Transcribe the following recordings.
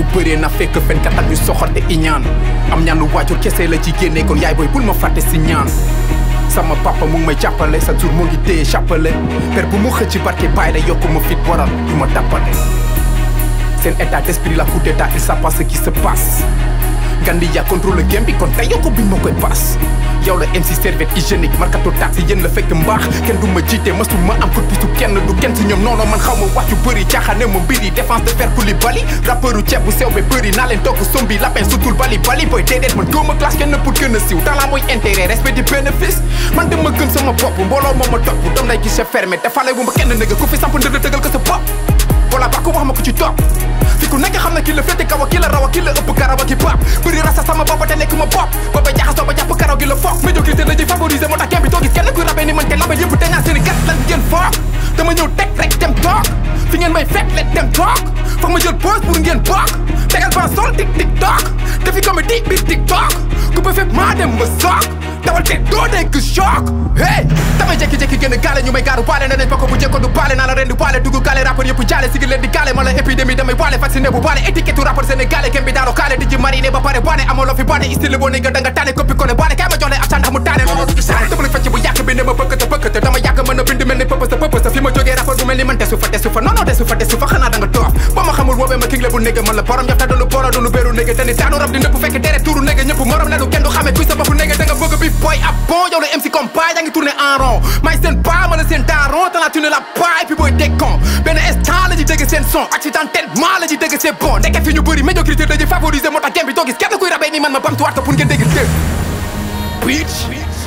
bëree na fekk fenkat ak ñu soxorte iñaan am ñaanu waajur kese la ci génne kon yaay booy bul ma fàtte si ñaan sama papa mu ngi may jàppale sa jour mu ngi téye chapelet per bu mu xëcc barke bàyyi la yokku ma fit waral du ma tàppale seen état d'esprit la coup d'état il savent pas ce qui se passe Gandi ya contrôle game bi kon tey yokku biñ ma koy paas yow la MC serviette hygiénique markato taxi yéen la fekk mbaax kenn du ma jiite masu ma am ko pisu kenn du kenn si ñoom noonu man xaw ma wax yu bëri jaaxaane ma mbiri défense de fer Koulibaly rappeuru ceeb bu sew be bëri naa leen togg sombi lapin sutul bali bali boy déedéet man góoma classe kenn pour gën a siiw talent mooy intérêt respect di bénéfice man dama gëm sama bopp mbooloo moo ma topp doom lay guichet fermé defale bu ma kenn nëgg ku fi samp ndënd tëgal ko sa bopp voilà ba ko wax ma ko ci topp fi ku nekk xam na ki la féete kaw a ki la raw a ki la ëpp garaw a ki pap bëri rasa sama bopp te nekk ma bopp booba jaxasoo ba jàpp karaw gi la foog médiocrité la ñuy favoriser moo tax game bi doo gis kenn kuy rabee ni man te label yëpp dañaa seeni gat lan ngeen foog dama ñëw teg rek dem toog fi ngeen may fekk let dem toog foog ma jël pause pour ngeen bokk tegal ban sol tik tik toog defi comédie bi tik toog ku ba fépp maa dem ma soog dawal te doo dégg choc hey damay jékki-jékki génn gaale ñu may gaaru baale ne nañ bokk bu jëkko du baale naa la ren di baale dugg gaale rappeur yëpp jaale sigi leen di gaale ma la épidémie damay baale vacciné bu baale étiquette rappeur sénégalais kem bi daaro kaale di ji mariné ba pare baane amoo loo fi baane style boo ne nga da nga taane coppi kone baane kaay ma jox leen acca ndax mu taane loolu du saane dama la fecc bu yàgg bi ne ma bëkkata bëkkata dama yàgg mën a bind mel ni pëpës pëpës fi ma jógee rappeur bu mel ni man desu fa desu fa non non desu fa desu fa xanaa da nga toof ba ma xamul woowee ma king la bu négé man la borom yaxta doonu boro doonu béru négé te ni daanu rab di nëpp fekk dere tuuru négé ñëpp morom lelu kenn du xamee kuy sa bopp négé da nga bëgg bi boy ab bon yow la MC comme pas yaa ngi tourné en rond may seen pas ma la seen daron te la tourné la pas et puis booy décon benn instant la ñuy dégg seen son accidentellement la ñuy dégg c'est bon ndeke fi ñu bëri médiocrité dañuy favoriser moo tax game bi doo gis kenn kuy rabee ni man ma bamtuwaat ko pour ngeen dégg dégg bitch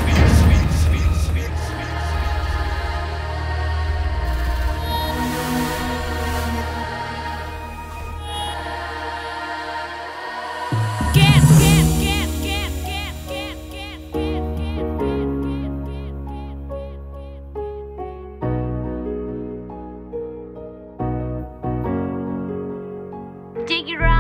Get, get, get, get, get, get, get, get. Dig it right.